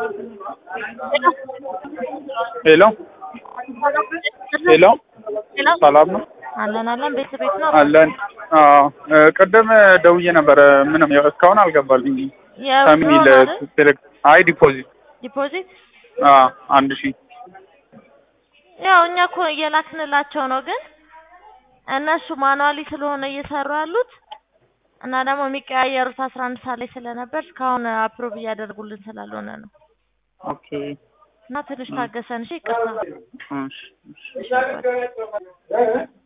ሄሎ ሄሎ ሰላም ነው አለን አለን ቤት ቤት ነው አለን። አዎ ቅድም ደውዬ ነበረ። ምንም ያው እስካሁን አልገባልኝም። ከሚል ሴሌክት አይ ዲፖዚት ዲፖዚት አዎ አንድ ሺህ ያው እኛ እኮ እየላክንላቸው ነው፣ ግን እነሱ ማኑዋሊ ስለሆነ እየሰሩ ያሉት እና ደግሞ የሚቀያየሩት አስራ አንድ ሰዓት ላይ ስለነበር እስካሁን አፕሮቭ እያደረጉልን ስላልሆነ ነው። ኦኬ እና ትንሽ ታገሰን። እሺ ይቅርታ። እሺ እሺ